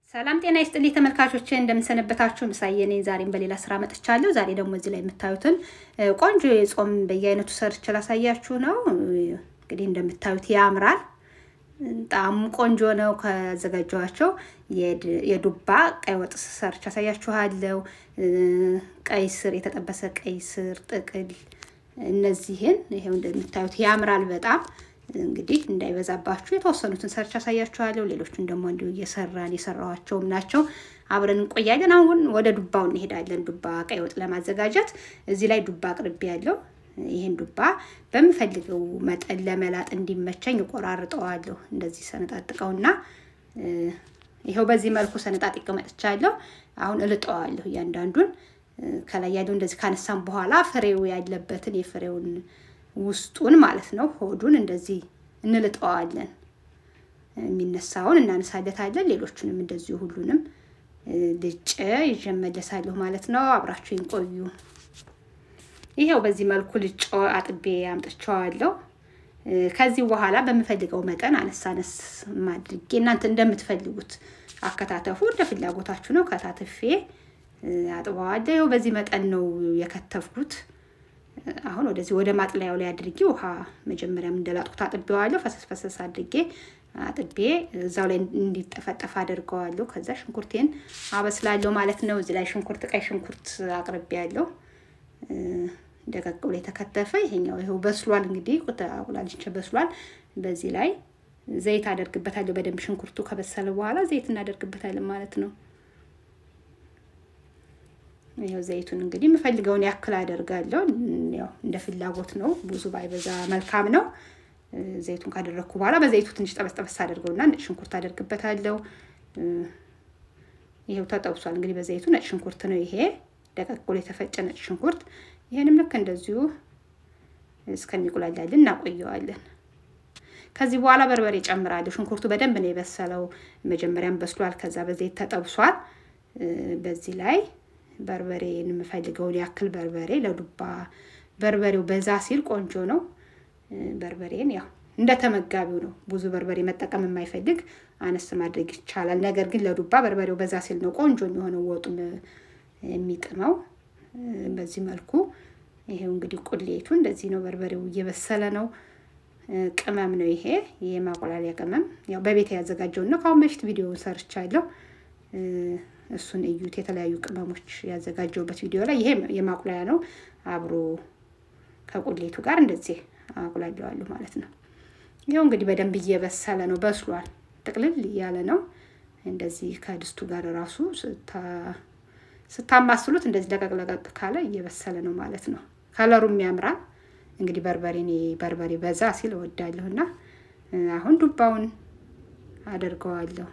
ሰላም ጤና ይስጥልኝ ተመልካቾች፣ እንደምንሰነበታችሁ ምሳዬ ነኝ። ዛሬም በሌላ ስራ መጥቻለሁ። ዛሬ ደግሞ እዚህ ላይ የምታዩትን ቆንጆ የጾም በየአይነቱ ሰርች ላሳያችሁ ነው። እንግዲህ እንደምታዩት ያምራል፣ ጣዕሙ ቆንጆ ነው። ካዘጋጀኋቸው የዱባ ቀይ ወጥ ሰርች አሳያችኋለሁ። ቀይ ስር፣ የተጠበሰ ቀይ ስር ጥቅል፣ እነዚህን ይሄው እንደምታዩት ያምራል በጣም እንግዲህ እንዳይበዛባችሁ የተወሰኑትን ሰርች አሳያችኋለሁ። ሌሎቹን ደግሞ እንዲሁ እየሰራን የሰራኋቸውም ናቸው። አብረን እንቆያለን። አሁን ወደ ዱባው እንሄዳለን። ዱባ ቀይ ወጥ ለማዘጋጀት እዚህ ላይ ዱባ አቅርቤ ያለው ይህን ዱባ በምፈልገው መጠን ለመላጥ እንዲመቸኝ እቆራርጠዋለሁ። እንደዚህ ሰነጣጥቀውና ይኸው በዚህ መልኩ ሰነጣጥቄ መጥቻለሁ። አሁን እልጠዋለሁ እያንዳንዱን ከላይ ያለው እንደዚህ ካነሳም በኋላ ፍሬው ያለበትን የፍሬውን ውስጡን ማለት ነው። ሆዱን እንደዚህ እንልጠዋለን። የሚነሳውን እናነሳለታለን። ሌሎቹንም እንደዚሁ ሁሉንም ልጬ ይዤ እመለሳለሁ ማለት ነው። አብራችሁኝ ቆዩ። ይሄው በዚህ መልኩ ልጮ አጥቤ አምጥቼዋለሁ። ከዚህ በኋላ በምፈልገው መጠን አነስ አነስ አድርጌ እናንተ እንደምትፈልጉት አከታተፉ፣ እንደ ፍላጎታችሁ ነው። ከታትፌ አጥበዋለሁ። ይኸው በዚህ መጠን ነው የከተፍኩት። አሁን ወደዚህ ወደ ማጥለያው ላይ አድርጌ ውሃ መጀመሪያም እንደላጥኩት አጥቤዋለሁ። ፈሰስ ፈሰስ አድርጌ አጥቤ እዛው ላይ እንዲጠፈጠፍ አድርገዋለሁ። ከዛ ሽንኩርቴን አበስላለሁ ማለት ነው። እዚህ ላይ ሽንኩርት፣ ቀይ ሽንኩርት አቅርቤያለሁ። ደቀቅ ብሎ የተከተፈ ይሄኛው ይኸው በስሏል። እንግዲህ አቁላልቼ በስሏል። በዚህ ላይ ዘይት አደርግበታለሁ። በደንብ ሽንኩርቱ ከበሰለ በኋላ ዘይት እናደርግበታለን ማለት ነው። ይኸው ዘይቱን እንግዲህ የምፈልገውን ያክል አደርጋለሁ። ያው እንደ ፍላጎት ነው። ብዙ ባይበዛ መልካም ነው። ዘይቱን ካደረግኩ በኋላ በዘይቱ ትንሽ ጠበስ ጠበስ አደርገውና ነጭ ሽንኩርት አደርግበታለሁ። ይኸው ተጠብሷል። እንግዲህ በዘይቱ ነጭ ሽንኩርት ነው ይሄ ደቀቅ ብሎ የተፈጨ ነጭ ሽንኩርት። ይሄንም ልክ እንደዚሁ እስከሚቁላላልን እናቆየዋለን። ከዚህ በኋላ በርበሬ ጨምራለሁ። ሽንኩርቱ በደንብ ነው የበሰለው። መጀመሪያም በስሏል። ከዛ በዘይት ተጠብሷል። በዚህ ላይ በርበሬን የምፈልገውን ያክል በርበሬ ለዱባ በርበሬው በዛ ሲል ቆንጆ ነው። በርበሬን ያው እንደ ተመጋቢው ነው። ብዙ በርበሬ መጠቀም የማይፈልግ አነስ ማድረግ ይቻላል። ነገር ግን ለዱባ በርበሬው በዛ ሲል ነው ቆንጆ የሚሆነው ወጡን የሚጥመው። በዚህ መልኩ ይሄው እንግዲህ ቁሌቱ እንደዚህ ነው። በርበሬው እየበሰለ ነው። ቅመም ነው ይሄ የማቆላሊያ ቅመም ያው በቤት ያዘጋጀውን ነው። ከአሁን በፊት ቪዲዮውን ሰርቻለሁ። እሱን እዩት። የተለያዩ ቅመሞች ያዘጋጀውበት ቪዲዮ ላይ ይሄ የማቁላያ ነው። አብሮ ከቁሌቱ ጋር እንደዚህ አቁላለዋለሁ ማለት ነው። ይኸው እንግዲህ በደንብ እየበሰለ ነው፣ በስሏል። ጥቅልል እያለ ነው። እንደዚህ ከድስቱ ጋር ራሱ ስታማስሉት እንደዚህ ለቀቅ ለቀቅ ካለ እየበሰለ ነው ማለት ነው። ከለሩም ያምራል። እንግዲህ በርበሬ እኔ በርበሬ በዛ ሲል እወዳለሁ እና አሁን ዱባውን አደርገዋለሁ።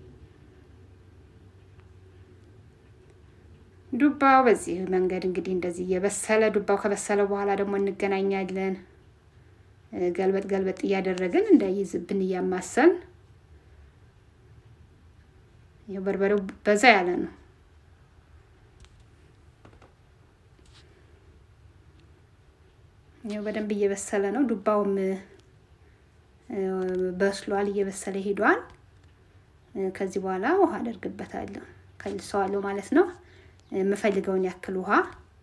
ዱባው በዚህ መንገድ እንግዲህ እንደዚህ እየበሰለ ዱባው ከበሰለ በኋላ ደግሞ እንገናኛለን። ገልበጥ ገልበጥ እያደረግን እንዳይዝብን እያማሰን። ይኸው በርበሬው በዛ ያለ ነው። ይኸው በደንብ እየበሰለ ነው። ዱባውም በስሏል፣ እየበሰለ ሄዷል። ከዚህ በኋላ ውሃ አደርግበታለሁ፣ ከልሰዋለሁ ማለት ነው። የምፈልገውን ያክል ውሃ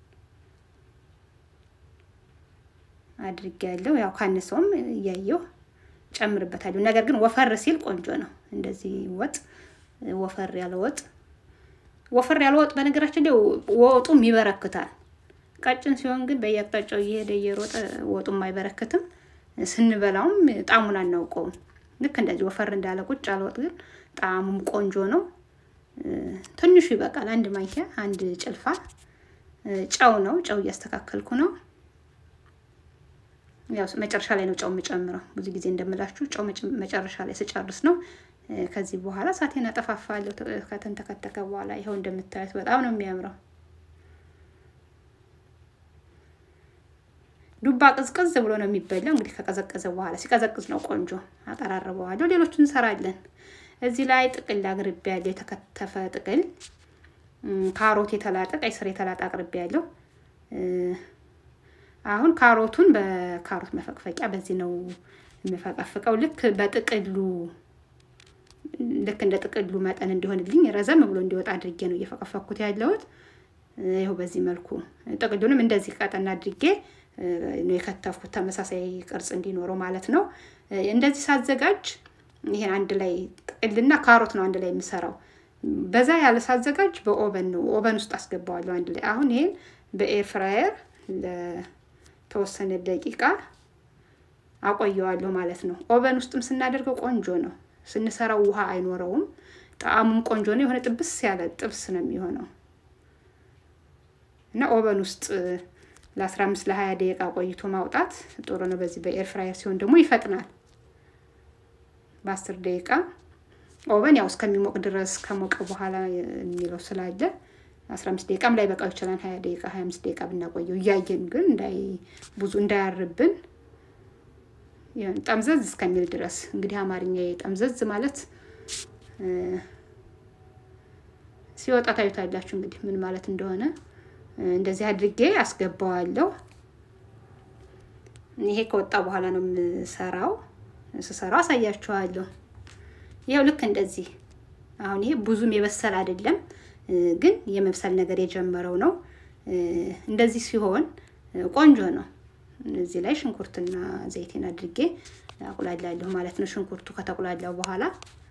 አድርጌያለሁ። ያው ካነሰውም እያየው ጨምርበታለሁ። ነገር ግን ወፈር ሲል ቆንጆ ነው። እንደዚህ ወጥ ወፈር ያለ ወጥ ወፈር ያለ ወጥ በነገራችን ላይ ወጡም ይበረክታል። ቀጭን ሲሆን ግን በየአቅጣጫው እየሄደ እየሮጠ ወጡም አይበረክትም። ስንበላውም ጣዕሙን አናውቀውም። ልክ እንደዚህ ወፈር እንዳለ ቁጭ ያለ ወጥ ግን ጣዕሙም ቆንጆ ነው። ትንሹ ይበቃል። አንድ ማንኪያ አንድ ጭልፋ ጨው ነው። ጨው እያስተካከልኩ ነው። ያው መጨረሻ ላይ ነው ጨው የምጨምረው። ብዙ ጊዜ እንደምላችሁ ጨው መጨረሻ ላይ ስጨርስ ነው። ከዚህ በኋላ እሳቴን አጠፋፋለሁ። ከተንተከተከ በኋላ ይኸው እንደምታዩት በጣም ነው የሚያምረው። ዱባ ቅዝቅዝ ብሎ ነው የሚበላው። እንግዲህ ከቀዘቀዘ በኋላ ሲቀዘቅዝ ነው ቆንጆ። አቀራርበዋለሁ። ሌሎቹን እንሰራለን። እዚህ ላይ ጥቅል አቅርቤ ያለው የተከተፈ ጥቅል፣ ካሮት የተላጠ፣ ቀይ ስር የተላጠ አቅርቤ ያለው። አሁን ካሮቱን በካሮት መፈቅፈቂያ በዚህ ነው የምፈቀፍቀው። ልክ በጥቅሉ ልክ እንደ ጥቅሉ መጠን እንዲሆንልኝ ረዘም ብሎ እንዲወጣ አድርጌ ነው እየፈቀፈኩት ያለሁት። ይኸው በዚህ መልኩ ጥቅሉንም እንደዚህ ቀጠና አድርጌ ነው የከተፍኩት፣ ተመሳሳይ ቅርጽ እንዲኖረው ማለት ነው። እንደዚህ ሳዘጋጅ ይሄን አንድ ላይ ጥቅልና ካሮት ነው አንድ ላይ የምሰራው። በዛ ያለ ሳዘጋጅ በኦቨን ነው ኦቨን ውስጥ አስገባዋለሁ አንድ ላይ። አሁን ይሄን በኤር ፍራየር ለተወሰነ ደቂቃ አቆየዋለሁ ማለት ነው። ኦቨን ውስጥም ስናደርገው ቆንጆ ነው። ስንሰራው ውሃ አይኖረውም። ጣዕሙም ቆንጆ ነው። የሆነ ጥብስ ያለ ጥብስ ነው የሚሆነው እና ኦቨን ውስጥ ለአስራ አምስት ለሀያ ደቂቃ ቆይቶ ማውጣት ጥሩ ነው። በዚህ በኤር ፍራየር ሲሆን ደግሞ ይፈጥናል። በአስር ደቂቃ ኦቨን ያው እስከሚሞቅ ድረስ ከሞቀ በኋላ የሚለው ስላለ አስራ አምስት ደቂቃም ላይ በቃው ይችላል። ሀያ ደቂቃ ሀያ አምስት ደቂቃ ብናቆየው እያየን ግን እንዳይ ብዙ እንዳያርብን ጠምዘዝ እስከሚል ድረስ እንግዲህ አማርኛ ጠምዘዝ ማለት ሲወጣ ታዩታላችሁ እንግዲህ ምን ማለት እንደሆነ። እንደዚህ አድርጌ አስገባዋለሁ። ይሄ ከወጣ በኋላ ነው የምሰራው። ስሰራው አሳያችኋለሁ። ይኸው ልክ እንደዚህ አሁን ይሄ ብዙም የበሰል አይደለም፣ ግን የመብሰል ነገር የጀመረው ነው። እንደዚህ ሲሆን ቆንጆ ነው። እዚህ ላይ ሽንኩርትና ዘይቴን አድርጌ አቁላላለሁ ማለት ነው። ሽንኩርቱ ከተቁላላው በኋላ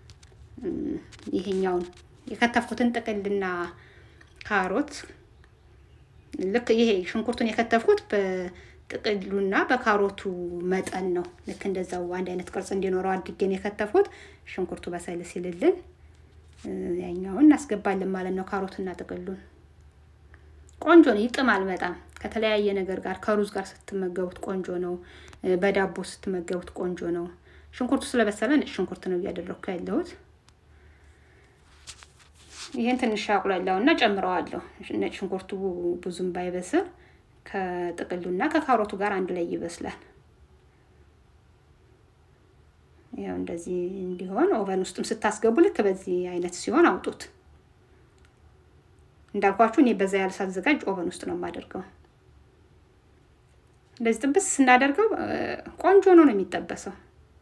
ይሄኛውን የከተፍኩትን ጥቅልና ካሮት ልክ ይሄ ሽንኩርቱን የከተፍኩት በጥቅሉና በካሮቱ መጠን ነው። ልክ እንደዛው አንድ አይነት ቅርጽ እንዲኖረው አድርጌን የከተፍኩት። ሽንኩርቱ በሰል ሲልልን ያኛውን እናስገባለን ማለት ነው። ካሮትና ጥቅሉን ቆንጆ ነው። ይጥማል በጣም ከተለያየ ነገር ጋር ከሩዝ ጋር ስትመገቡት ቆንጆ ነው። በዳቦ ስትመገቡት ቆንጆ ነው። ሽንኩርቱ ስለበሰለ ነጭ ሽንኩርት ነው እያደረግኩ ያለሁት። ይህን ትንሽ አቁላላው እና ጨምረዋለሁ። ነጭ ሽንኩርቱ ብዙም ባይበስል ከጥቅሉና ከካሮቱ ጋር አንድ ላይ ይበስላል። ያው እንደዚህ እንዲሆን ኦቨን ውስጥም ስታስገቡ ልክ በዚህ አይነት ሲሆን አውጡት። እንዳልኳችሁ እኔ በዛ ያለ ሳዘጋጅ ኦቨን ውስጥ ነው የማደርገው። እንደዚህ ጥብስ ስናደርገው ቆንጆ ነው ነው የሚጠበሰው።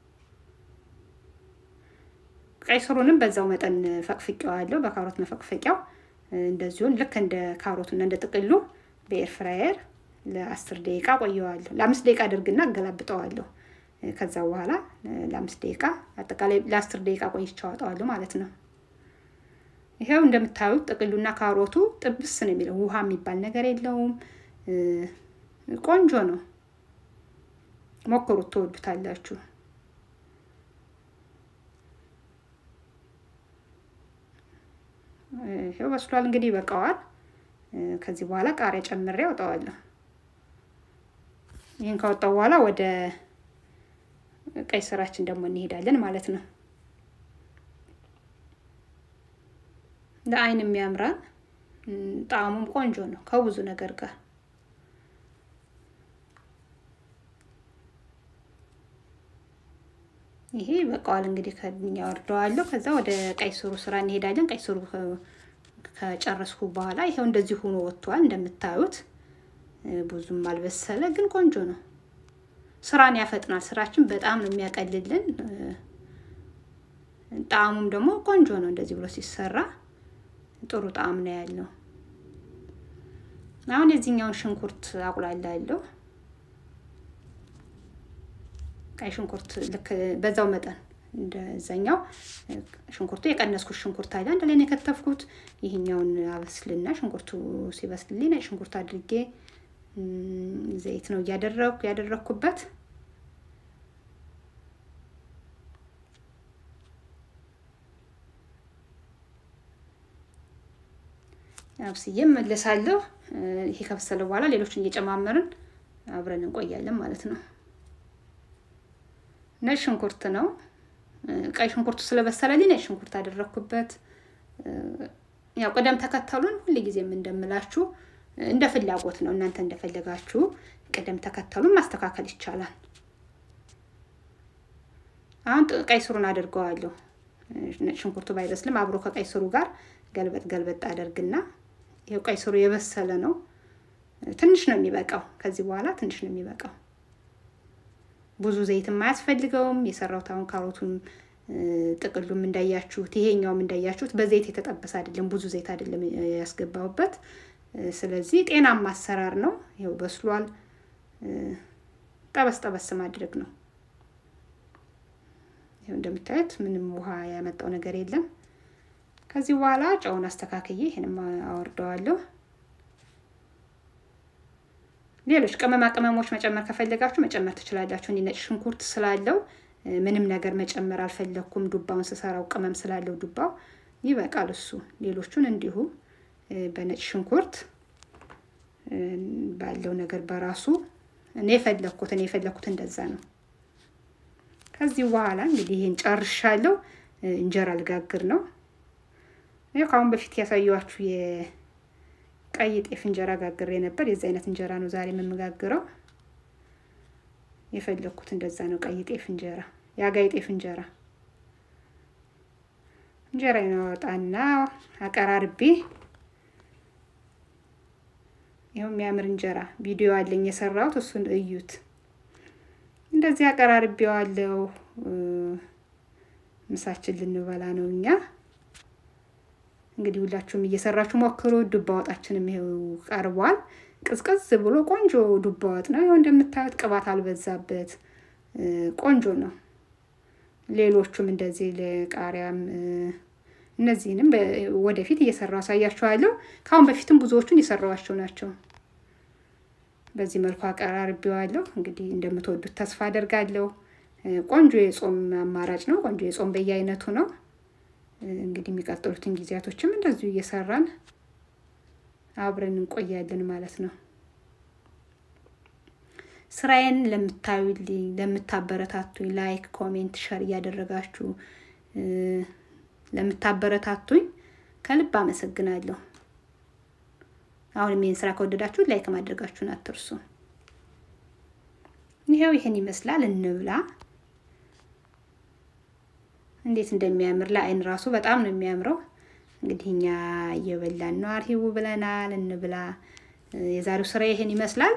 ቀይ ስሩንም በዛው መጠን ፈቅፍቄዋለሁ፣ በካሮት መፈቅፈቂያው እንደዚሁን ልክ እንደ ካሮትና እንደ ጥቅሉ በኤር ፍራየር ለአስር ደቂቃ ቆየዋለሁ። ለአምስት ደቂቃ አድርግና አገላብጠዋለሁ። ከዛ በኋላ ለአምስት ደቂቃ አጠቃላይ ለአስር ደቂቃ ቆይቼ አወጣዋለሁ ማለት ነው። ይሄው እንደምታዩት ጥቅሉና ካሮቱ ጥብስ ነው የሚለው፣ ውሃ የሚባል ነገር የለውም። ቆንጆ ነው። ሞክሩት፣ ትወዱታላችሁ። ይሄው በስሏል። እንግዲህ ይበቃዋል። ከዚህ በኋላ ቃሪያ ጨምሬ አውጣዋለሁ። ይህን ካወጣው በኋላ ወደ ቀይ ስራችን ደግሞ እንሄዳለን ማለት ነው። ለአይን የሚያምራል። ጣዕሙም ቆንጆ ነው ከብዙ ነገር ጋር ይሄ በቃዋል። እንግዲህ ከኛ ወርደዋለሁ። ከዛ ወደ ቀይ ስሩ ስራ እንሄዳለን። ቀይ ስሩ ከጨረስኩ በኋላ ይሄው እንደዚህ ሆኖ ወጥቷል። እንደምታዩት ብዙም አልበሰለ፣ ግን ቆንጆ ነው። ስራን ያፈጥናል። ስራችን በጣም ነው የሚያቀልልን። ጣዕሙም ደግሞ ቆንጆ ነው። እንደዚህ ብሎ ሲሰራ ጥሩ ጣዕም ነው ያለው። አሁን የዚህኛውን ሽንኩርት አቁላላለሁ። ቀይ ሽንኩርት ልክ በዛው መጠን እንደዛኛው ሽንኩርቱ የቀነስኩት ሽንኩርት አለ አንድ ላይ ነው የከተፍኩት። ይህኛውን አበስልና ሽንኩርቱ ሲበስልልኝ ነጭ ሽንኩርት አድርጌ ዘይት ነው እያደረግኩ ያደረግኩበት አብስዬ መለሳለሁ። ይሄ ከበሰለ በኋላ ሌሎችን እየጨማመርን አብረን እንቆያለን ማለት ነው። ነጭ ሽንኩርት ነው። ቀይ ሽንኩርቱ ስለበሰለልኝ ነጭ ሽንኩርት አደረግኩበት። ያው ቅደም ተከተሉን ሁልጊዜም እንደምላችሁ እንደ ፍላጎት ነው። እናንተ እንደፈለጋችሁ ቅደም ተከተሉን ማስተካከል ይቻላል። አሁን ቀይ ስሩን አድርገዋለሁ። ነጭ ሽንኩርቱ ባይበስልም አብሮ ከቀይ ስሩ ጋር ገልበጥ ገልበጥ አደርግና ይኸው ቀይ ስሩ የበሰለ ነው። ትንሽ ነው የሚበቃው። ከዚህ በኋላ ትንሽ ነው የሚበቃው። ብዙ ዘይትም አያስፈልገውም። የሰራሁት አሁን ካሮቱን ጥቅሉም እንዳያችሁት ይሄኛውም እንዳያችሁት በዘይት የተጠበሰ አይደለም፣ ብዙ ዘይት አይደለም ያስገባሁበት። ስለዚህ ጤናማ አሰራር ነው። ይኸው በስሏል። ጠበስ ጠበስ ማድረግ ነው። ይኸው እንደምታዩት ምንም ውሃ ያመጣው ነገር የለም። ከዚህ በኋላ ጨውን አስተካክዬ ይህንም አወርደዋለሁ። ሌሎች ቅመማ ቅመሞች መጨመር ከፈለጋችሁ መጨመር ትችላላችሁ። እኔ ነጭ ሽንኩርት ስላለው ምንም ነገር መጨመር አልፈለግኩም። ዱባውን ስሰራው ቅመም ስላለው ዱባው ይበቃል እሱ። ሌሎቹን እንዲሁ በነጭ ሽንኩርት ባለው ነገር በራሱ እኔ የፈለግኩት እኔ የፈለግኩት እንደዛ ነው። ከዚህ በኋላ እንግዲህ ይህን ጨርሻለሁ። እንጀራ ልጋግር ነው። ይኸው ከአሁን በፊት ያሳየኋችሁ የቀይ ጤፍ እንጀራ ጋግሬ ነበር። የዚ አይነት እንጀራ ነው ዛሬ የምመጋግረው። የፈለግኩት እንደዛ ነው። ቀይ ጤፍ እንጀራ፣ የአጋይ ጤፍ እንጀራ እንጀራ ይናወጣና አቀራርቤ ይኸው የሚያምር እንጀራ ቪዲዮ አለኝ የሰራሁት፣ እሱን እዩት። እንደዚህ አቀራርቤዋለሁ። ምሳችን ልንበላ ነው እኛ። እንግዲህ ሁላችሁም እየሰራችሁ ሞክሩ። ዱባ ወጣችንም ይኸው ቀርቧል። ቅዝቅዝ ብሎ ቆንጆ ዱባ ወጥ ነው። ይኸው እንደምታዩት ቅባት አልበዛበት፣ ቆንጆ ነው። ሌሎቹም እንደዚህ ለቃሪያም እነዚህንም ወደፊት እየሰራው አሳያችኋለሁ። ከአሁን በፊትም ብዙዎቹን የሰራዋቸው ናቸው። በዚህ መልኩ አቀራርቤዋለሁ። እንግዲህ እንደምትወዱት ተስፋ አደርጋለሁ። ቆንጆ የጾም አማራጭ ነው። ቆንጆ የጾም በየአይነቱ ነው። እንግዲህ የሚቀጥሉትን ጊዜያቶችም እንደዚሁ እየሰራን አብረን እንቆያለን ማለት ነው። ስራዬን ለምታዩልኝ፣ ለምታበረታቱኝ ላይክ፣ ኮሜንት፣ ሸር እያደረጋችሁ ለምታበረታቱኝ ከልብ አመሰግናለሁ። አሁንም ይህን ስራ ከወደዳችሁ ላይክ ማድረጋችሁን አትርሱ። ይኸው ይህን ይመስላል። እንብላ። እንዴት እንደሚያምር ለአይን ራሱ በጣም ነው የሚያምረው። እንግዲህ እኛ እየበላን ነው። አርሂቡ ብለናል። እንብላ። የዛሬው ስራ ይሄን ይመስላል።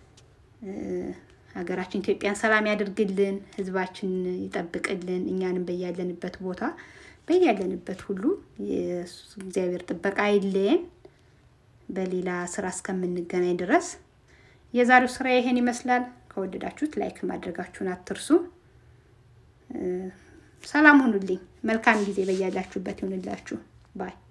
ሀገራችን ኢትዮጵያን ሰላም ያድርግልን፣ ህዝባችን ይጠብቅልን፣ እኛንም በያለንበት ቦታ በያለንበት ሁሉ እግዚአብሔር ጥበቃ አይለየን። በሌላ ስራ እስከምንገናኝ ድረስ የዛሬው ስራ ይሄን ይመስላል። ከወደዳችሁት ላይክ ማድረጋችሁን አትርሱ። ሰላም ሁኑልኝ። መልካም ጊዜ በያላችሁበት ይሁንላችሁ ባይ